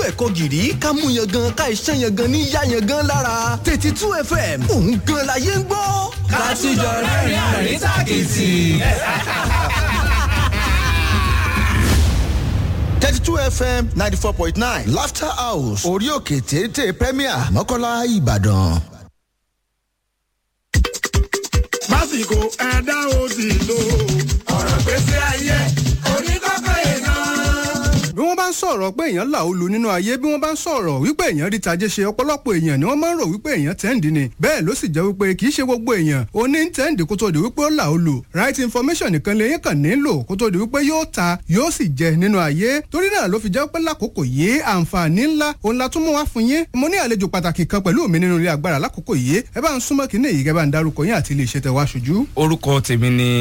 ẹ̀kọ́ gìrì ká mú yan gan ká iṣẹ́ yan gan ní yá yan gan lára thirty two fm òun gan la yé ń gbọ́. ká tún jọ rẹ́rìn-ín àrín tàkìtì. thirty two fm ninety four point nine laughter house orí òkè téńté premier mọ́kànlá ìbàdàn. lásìkò ẹ̀dá òsì lò ọ̀rọ̀ gbèsè ayé oníkọ́kọ́ yẹn náà bí wọ́n bá ń sọ̀rọ̀ pé èèyàn là ó lu nínú ayé bí wọ́n bá ń sọ̀rọ̀ wípé èèyàn rí tajé ṣe ọ̀pọ̀lọpọ̀ èèyàn ni wọ́n máa ń rò wípé èèyàn tẹ́ǹdì ni bẹ́ẹ̀ ló sì jẹ́ wípé kì í ṣe gbogbo èèyàn ó ní tẹ́ǹdì kó tó di wípé ó là ó lu right information nìkan lè yín kàn nílò kó tó di wípé yóò ta yóò sì jẹ nínú ayé torí náà ló fi jẹ́ pé lákòókò yìí àǹfààní ńlá òun la tún mú wá fún yín mo ní àlejò pàtàkì kan pẹ̀lú mi nínú ilé agbára lákòókò yìí ẹ bá ń súnmọ́ kí ní èyí kẹ́ bá ń darúkọ yín àti ilé iṣẹ́ tẹ wá ṣojú. orúkọ tèmi ni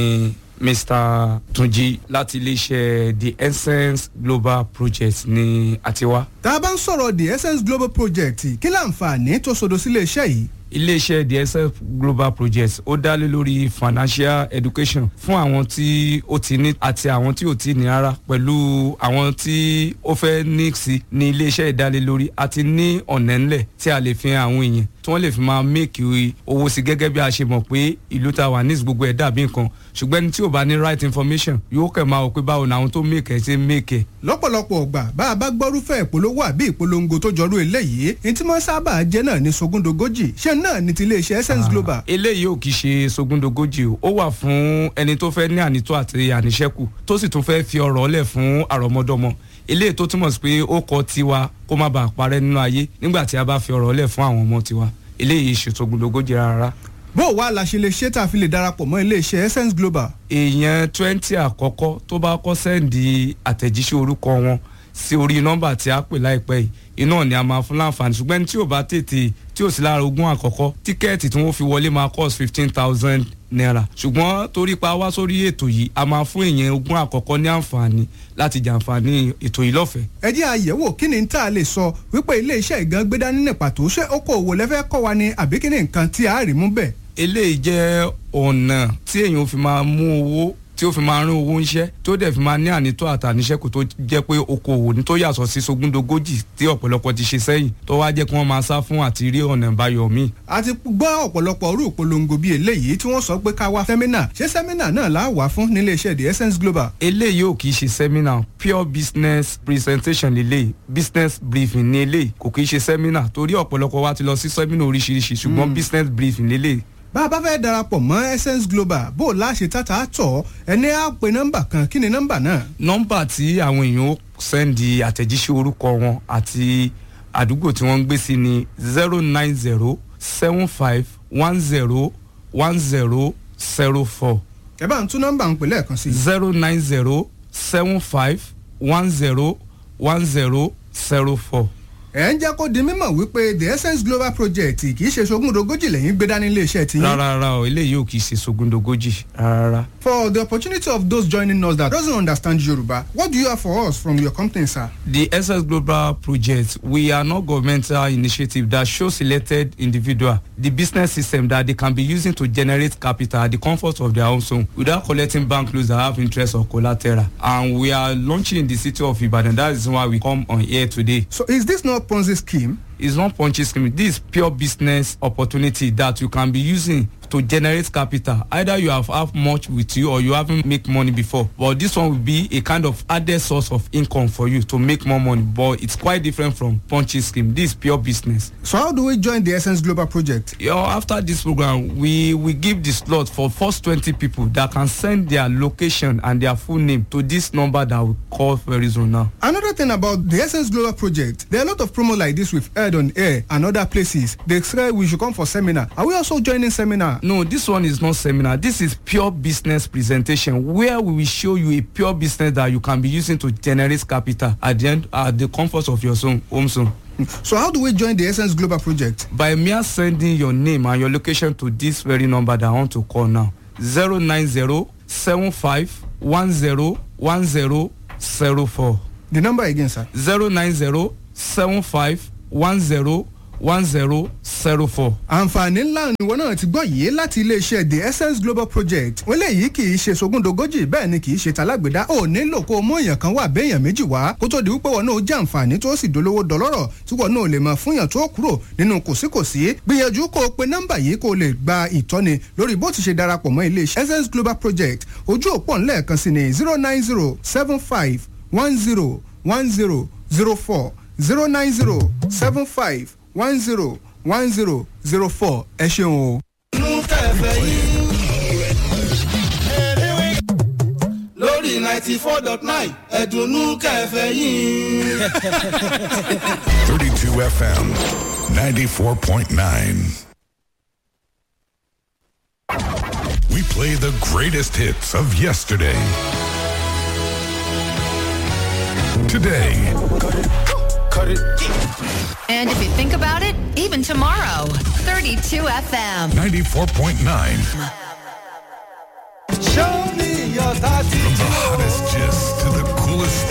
mr tunji láti iléeṣẹ́ the essence global project ní àtiwá. tá a bá ń sọ̀rọ̀ the essence global project kí láǹfààní tó sodo sílé iṣẹ́ yìí iléeṣẹ́ the essence global project ó dá lé lórí financial education fún àwọn tí ó ti ní àti àwọn tí ò ti ní rárá pẹ̀lú àwọn tí ó fẹ́ ní sí ní iléeṣẹ́ ìdálélórí àti ní ọ̀nà ńlẹ̀ tí a lè fi hàn àwọn èèyàn tí wọ́n lè fi máa make owó sí gẹ́gẹ́ bí a ṣe mọ̀ pé ìlú ta wà ní gbogbo ẹ̀ dàbí nǹkan ṣùgbọ́n ẹni tí ò bá ní right information yóò kẹ̀ máa wò pé báwo ni àwọn tó make ẹ̀ ṣe make ẹ̀. lọ́pọ̀lọpọ̀ ọgbà bá a bá gbọ́rúfẹ́ ìpolówó àbí ìpolongo tó jọrú eléyìí ní tí wọ́n sábà jẹ́ náà ní sogúndogójì ṣé náà ní ti iléeṣẹ́ essence global. eléyìí ò kì í ṣe sogúndogójì o ó wà fún ẹni tó fẹ́ ní ànító àti àníṣẹ́kù tó sì tún fẹ́ fi ọ̀rọ̀ lẹ̀ fún àrọ́mọdọ́mọ eléyìí tó túmọ̀ sí pé ó kọ tiwa kó má bàa parẹ́ nínú ayé nígbà tí a bá fi ọ̀rọ̀ lẹ̀ fún àwọn ọmọ tiwa eléyìí ṣe sogúndogójì rárá bó o wá la ṣe lè ṣe tá a fi lè darapọ̀ mọ́ iléeṣẹ́ essence global. èèyàn twenty àkọ́kọ́ tó bá kọ́ sẹ́ǹdì àtẹ̀jíṣẹ́ orúkọ wọn sí orí nọ́mbà tí a pè láìpẹ́ yìí iná ni a máa fún láǹfààní ṣùgbọ́n tí ò bá tètè tí ò sí lára ogún àkọ́kọ́ tíkẹ́ẹ̀tì tí wọ́n fi wọlé máa cost fifteen thousand naira ṣùgbọ́n torí pa wá sórí ètò yìí a máa fún èèyàn ogún àkọ́kọ́ ní àǹfààní láti jàǹfààní ètò yìí lọ́fẹ̀ẹ́. ẹ jẹ́ àyẹ̀wò kí ni tá a lè sọ wípé ilé-iṣẹ́ ìgan gbé dání ní pàtó ṣé okòòwò lẹ́fẹ́ kọ́ wa ni àbí kí ni nǹkan tí a rí mú bẹ́ẹ̀. eléyìí jẹ́ ọ̀nà tí èèyàn fi máa mú owó tí ó fi máa rín owó ńṣẹ́ tó dẹ̀ fi máa ní ànító àtàníṣẹ́kù tó jẹ́ pé okòwò ní tó yàtọ̀ sí sogúndogójì tí ọ̀pọ̀lọpọ̀ ti ṣe sẹ́yìn tó wá jẹ́ kí wọ́n máa sá fún àti rí ọ̀nà ìbáyọ̀ míì. a ti gbọ́ ọ̀pọ̀lọpọ̀ orú ìpolongo bíi eléyìí tí wọ́n sọ pé ká wá sẹ́mínà ṣé sẹ́mínà náà là á wà fún nílé iṣẹ́ the essence global. eléyìí ò kì í ṣe sẹ́mínà pure business presentation lélẹ̀ business briefing ní eléyìí kò kì í ṣe sẹ́mínà torí ọ̀pọ̀lọpọ̀ wa ti lọ sí sẹ́mínà oríṣiríṣi ṣùgbọ́n business briefing lélẹ̀ bá a bá fẹ́ darapọ̀ mọ́ essence global bó o láṣẹ tata tọ̀ ẹni á pe nọ́mbà kan kí ni nọ́mbà náà. nọ́mbà tí àwọn èèyàn ó sẹ́ndì àtẹ̀jíṣẹ́ orúkọ wọn àti àdúgbò tí wọ́n ń gbé sí ni zero nine zero seven five one zero one zero zero four. ẹ bá ń tún nọ́mbà ń pè lẹ́ẹ̀kan sí. zero nine zero seven five one zero one zero zero four ẹ ń jẹ́ kó di mímọ̀ wípé the essence global project kì í ṣe sogúndogójì lẹ́yìn gbé dání iléeṣẹ́ ti yín. rárá rárá o eléyìí ò kì í ṣe sogúndogójì rárá. for the opportunity of those joining us that doesn't understand yoruba what do you have for us from your company sir. the essence global project we are not governmental initiative that show selected individual the business system that they can be using to generate capital at the comfort of their own home without collecting bank loans that have interest or collateral and we are launching in the city of ibadan that is why we come on here today. so is this not ponzi scheme. it's not ponzi scheme this is pure business opportunity that you can be using to generate capital either you have have much with you or you haven't make money before but this one will be a kind of added source of income for you to make more money but it's quite different from punchy scheme this is pure business. so how do we join the essence global project. you know, after this program we we give the slot for first twenty people that can send their location and their full name to this number that we call very soon now. another thing about the essence global project there are a lot of promo like this we've heard on air and other places they say we should come for seminar are we also joining seminar. no this one is not seminar this is pure business presentation where we will show you a pure business that you can be using to generate capital at the end at the comfort of your zone, home zone. so how do we join the essence global project. by mere sending your name and your location to this very number that i want to call now zero nine zero seven five one zero one zero zero four. the number again sir. zero nine zero seven five one zero one zero zero four. àǹfààní ńlá ìwọ náà ti gbọ́ yìí láti iléeṣẹ́ the essence global project wọ́n léyìí kì í ṣe sogúndogójì bẹ́ẹ̀ ni kì í ṣe talágbèdá ò nílò kó o mú èèyàn kan wà béèyàn méjì wá kó tó di wípé wọn náà jẹ́ àǹfààní tó sì dolówó dọlọ́rọ̀ tí wọn náà lè mọ̀ fúnyàn tó kúrò nínú kòsíkòsí gbìyànjú kó o pe nọ́mbà yìí kó o lè gba ìtọ́ni lórí bó ti ṣe darapọ̀ mọ́ iléeṣẹ́ essence global project ojú òpó ńlẹ̀ẹ̀kan sí ni zero nine zero seven five one zero one zero zero four zero nine zero seven five one zero one zero zero four ẹ ṣeun o. lórí ninety four dot nine ẹ̀dùnnú kẹfẹ́ yín. 32 FM 94.9. We play the greatest hits of yesterday. Today. And if you think about it, even tomorrow, 32 FM. 94.9. show me your thirty From the hottest gist to the coolest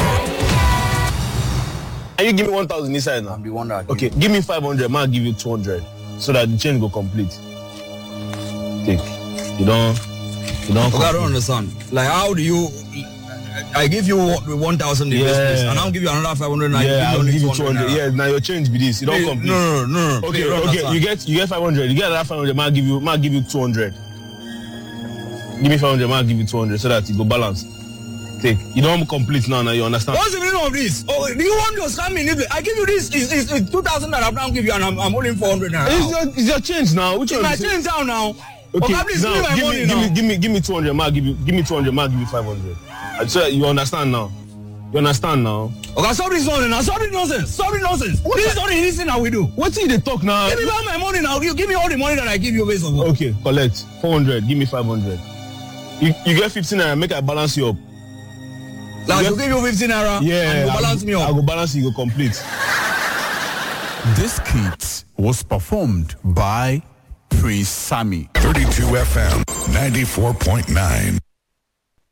Can you give me 1,000 inside now? be one that Okay, give me 500, man, give you 200. So that the chain go complete. Take. You don't, you don't. Okay, I don't understand. Like, how do you? I give you one thousand in Yeah. business, and I'll give you another five hundred. Yeah, I'll only give you 200 200. Yeah, now your change be this. You don't Hey, complete. No, no, no, no. Okay, Please, don't okay. understand. You get you get 500. You get another 500, man, give you, man, give you 200. Give me 500, man, give you 200 so that it go balance. Take. You don't complete now, now you understand? What's the meaning of this? Oh, do you want to scam me? I give you this. It's, it's, it's two thousand that I've now give you, and I'm, I'm holding four hundred now. It's your, it's your change now. Which It's one? my is it? change down now. Okay, Okay, please now, give me my give, money me, give now. me, give me, give me 200, man, give you, give me 200, man, give you 500. Uh, So you understand now? You understand now? Okay, stop this nonsense now. Stop this nonsense. Stop this nonsense. This is not the easy thing that we do. What did they talk now? Give me back my money now. You give me all the money that I give you based on what? Okay, collect 400. Give me 500. You, you get 15 naira. Make I balance you up. Like, You you give you 15 naira Yeah, and you I balance go- me I up. go balance you. Go complete. This skit was performed by Prince Sammy. 32 FM 94.9.